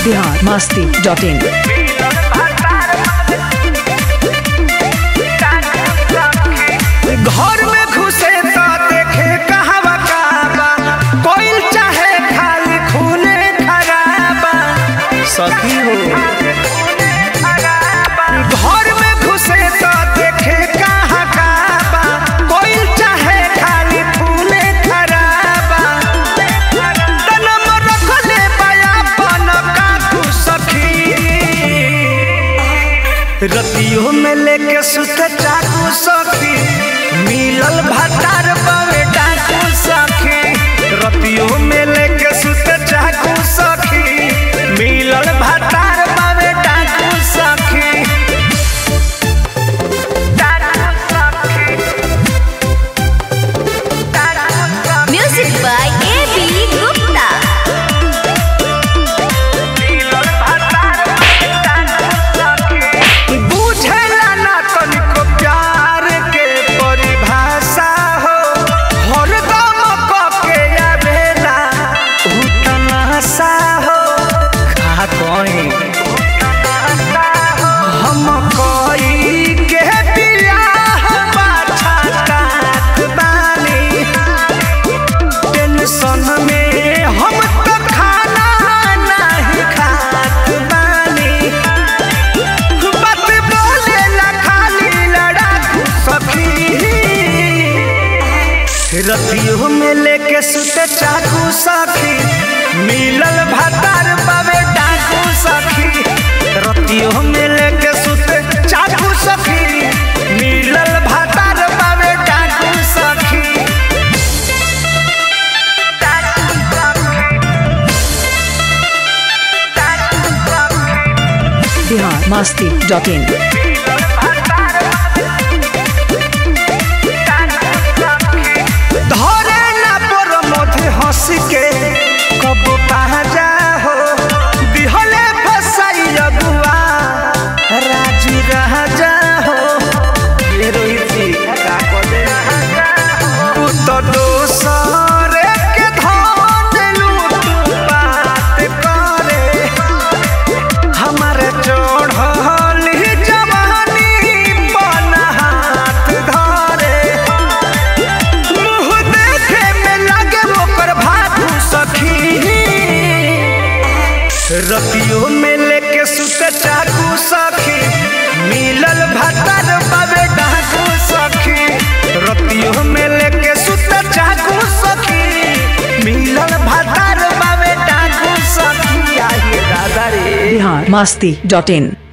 Bihar Masti dot in घर में घुसे तो देखे कहवा काबा कोई चाहे खाली खूने खराबा सखी हो घर में घुसे तो देखे कहाँ काबा कोई चाहे खाली खूने खराबा तनम रखले बया पन काकू सखी रतियों में लेके सुत चाकू सखी मिलल भतार बवे डाकू सखी रतियों में लेके सुत चाकू सखी मिलल भतार बवे डाकू सखी डाकू सखी डाकू सखी Music by A.B. Gupta. बुझेला ना तनिको प्यार के परिभाषा हो हरदम कके आवेला उतनासा हो का कहीं हम कोई के बियाह पाछा काट बानी टेंशन में हम तो खाना नहीं खात बानी बात बोलेला खाली लड़ाकू सखी रतियों में लेके सुते चाकू सखी मिलल भतार बाबे डाकू सखी रतियों में लेके सुते चाकू सखी मिलल भतार बाबे डाकू सखी डाकू सखी बिहार मस्ती डॉट इन धरे ना पर मधे हंस के कब जा हो दिहले फसाई अगुआ राजी राजा हो ये रोहित जी का कदे तू तो दोसर के धन लूट बात करे हमारे चढ़ल जवानी बन हाथ धरे मुँह देखे में लगे ओकर भागू सखी रतियों में लेके सुते चाकू सखी मिलल भतर बाबे डाकू सखी रतियों में लेके सुते चाकू सखी मिलल भतर बाबे डाकू सखी आइए दादा रे बिहार मस्ती डॉट इन